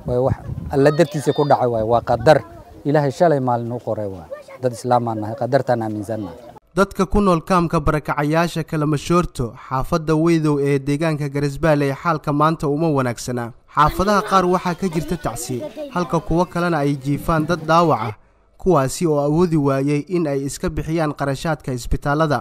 way wax alla dartiisa ku dhacay waay waa qadar ilaahay shalay maalin u qoray waay dad islaamaan nahay qadartaan aaminsannahay dadka ku nool kaamka barakacayaasha kalamashoorto xaafadda weydow ee deegaanka garisbaale ee xaalka maanta uma wanaagsanaa xaafadaha qaar waxaa ka jirta tacsiye halka kuwo kalena ay jiifaan dad dhaawac ah kuwaasi oo awoodi waayey in ay iska bixiyaan qarashaadka isbitaallada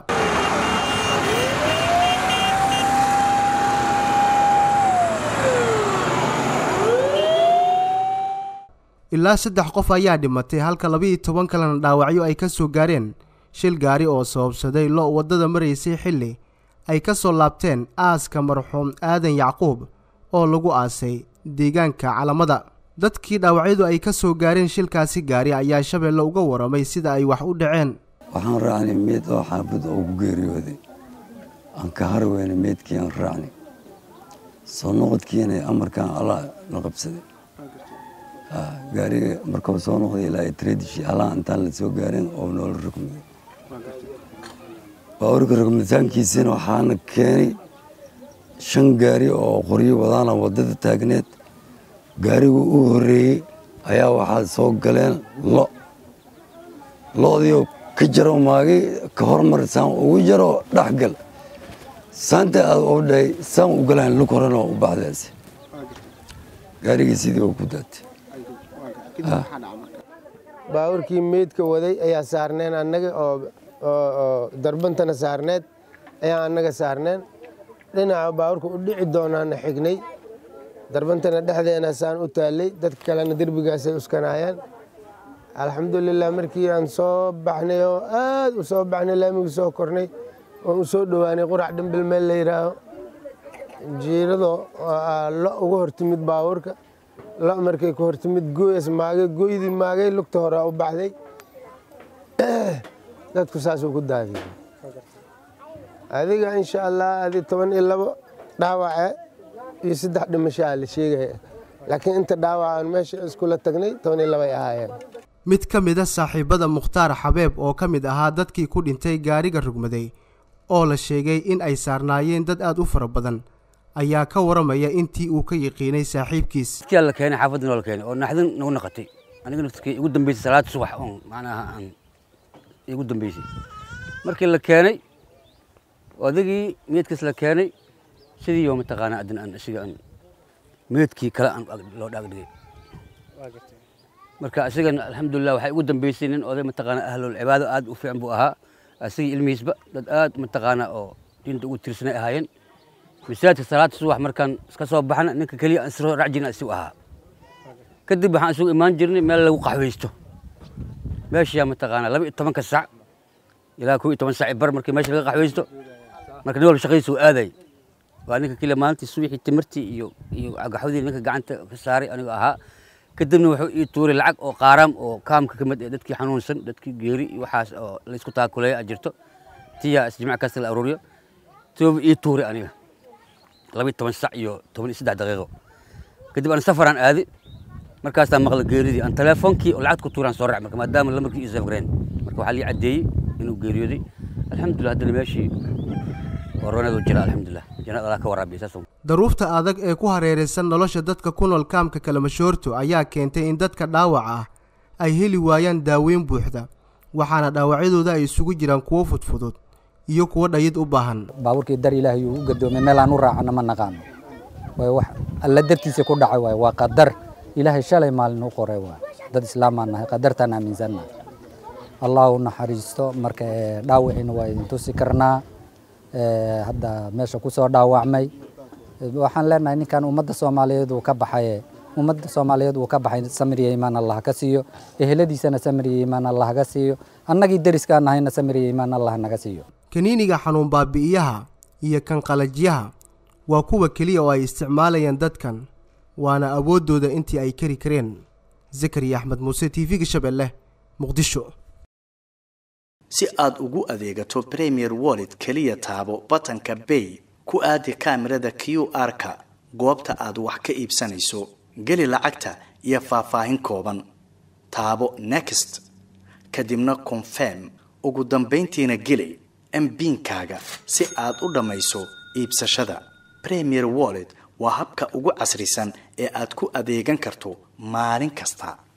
ilaa saddex qof ayaa dhimatay halka laba-iyo toban kalena dhaawacyo ay ka soo gaareen shil gaari oo sababsaday lo waddada maraysay xilli ay ka soo laabteen aaska marxuum aadan yacquub oo lagu aasay deegaanka calamada dadkii dhaawacyadu ay ka soo gaareen shilkaasi gaari ayaa shabeelle uga waramay sida ay wax u dhaceen waxaan raacnay meed oo xaafad oo ku geeriyooday aan ka har weyna meedkii aan raacnay soo noqodkiina amarkaan allah la qabsaday gaariga markuu soo noqday ilaa tradishi allah intaan la soo gaarin oo noola rugmaday baawarka rugmitaankiisina waxaana keenay shan gaari oo qoryo wadaana waddada taagneed gaarigu u horreeyey ayaa waxaa soo galeen lo loodiioo ka jaro maagay ka hormar saan ugu jaro dhexgal saanta aad u dhahay saan u galaan lug horena u baxdaas gaarigii sidii oo ku daatay baabuurkii meydka waday ayaa saarneen annaga oo darbantana saarneed ayaa annaga saarneen dhinaca baabuurka u dhici doonaana xignay darbantana dhexdeena saan u taallay dadka kalena derbigaasay uskanaayeen alxamdulilah markii aan soo baxnay oo aad u soo baxnay laamigii soo kornay oon u soo dhowaanay qurac dhimbil meel la yidhaaho jiirado lo uga hortimid baabuurka lo markay ku hortimid gooyas maagay gooydii maagay lugta hore u baxday dadku saasuu ku daadiyey adiga insha allah adi toban iyo labo dhaawace iyo saddex dhimashaa la sheegaya laakiin inta dhaawacaan meesha iskula tagnay toban iyo labay ahaayeen mid ka mid a saaxiibada mukhtaar xabeeb oo ka mid ahaa dadkii ku dhintay gaariga rugmaday oo la sheegay in ay saarnaayeen dad aad u fara badan ayaa ka waramaya intii uu ka yiqiinay saaxiibkiis dadkii la keenay xaafadda noo la keenay oo naxdin nagu naqatay aniga naftirkii igu dambeysay salaada subax oon macnaha aan igu dambeysay markii la keenay odagii meedkiis la keenay sidii oo mataqaanaa adin aan isiga aan meedkii kale aan loo dhaagdhigay marka asigana alxamdulilah waxay ugu dambeysay nin oday mataqaanaa ahlul cibaado aad u fiican buu ahaa asigii ilmihiisba dad aad mataqaanaa oo diinta ugu tirsanay ahaayeen masaajidka salaada subax markaan iska soo baxna ninka keliya aan isoo rac jirna asigu ahaa kadib waxaan isugu imaan jirnay meel lagu qaxwaysto meeshaa mataqaanaa laba iyo tobanka sac ilaa kow iyo toban sac bar markii meesha laga qaxwaysto marka nin walba shaqadiisa uu aaday waa ninka keliya maalintii subaxii timirtii iyo iyo gaxwadii ninka gacanta ka saaray aniga ahaa kadibna wuxuu ii tuuray lacag oo qaaraam oo kaamka ka mid ee dadkii xanuunsan dadkii geeri iyo waxaas oo laysku taakuleeya a jirto tiyaa isjimaac kasta la aruuriyo tooba ii tuuray aniga laba iyo toban sac iyo toban iyo saddex daqiiqo kadib aan safaraan aadi markaasaan maqla geeridii aan teleefoonkii oo lacagta ku tuuraan soo rac marka maadaama lamarkii iyo safgareen marka waxaa lii caddeeyey inuu geeriyooday alxamdulillah haddana meeshii waraneedu jira alxamdulillah jannada allah ka waraabiya saas daruufta adag ee ku hareeraysan nolosha dadka ku nool kaamka kalamashoorto ayaa keentay in dadka dhaawac ah ay heli waayaan daaweyn buuxda waxaana dhaawacyadooda ay isugu jiraan kuwo fudfudud iyo kuwo dhayid u baahan baabuurkii dar ilaahay uu u gadoomay meel aan u raacana ma naqaano way wax alla dartiisa ku dhacay waay waa qadar ilaahay shalay maalin u qoray waay dad islaamaan nahay qadartaan aaminsannahay allah u naxariisto marka dhaawiciina waa idin tusi karnaa hadda meesha ku soo dhaawacmay waxaan leenahay ninkan ummadda soomaaliyeed uu ka baxaye ummadda soomaaliyeed uu ka baxay samiriya imaan allah ka siiyo eheladiisana samiriya imaan allah ka siiyo annagii deriskaan nahayna samiriya imaan allah naga siiyo kaniiniga xanuun baabi'iyaha iyo kan qalajyaha waa kuwa keliya oo ay isticmaalayaan dadkan waana awooddooda intii ay kari kareen zakariya axmed muuse t v-ga shabeelle muqdisho si aad ugu adeegato premier wallet keliya taabo batanka bay ku aadi kaamirada q r-ka goobta aad wax ka iibsanayso geli lacagta iyo faahfaahin kooban taabo next kadibna confirm ugu dambayntiina geli mbiinkaaga si aad u dhammayso iibsashada premier wallet waa habka ugu casrisan ee aad ku adeegan karto maalin kasta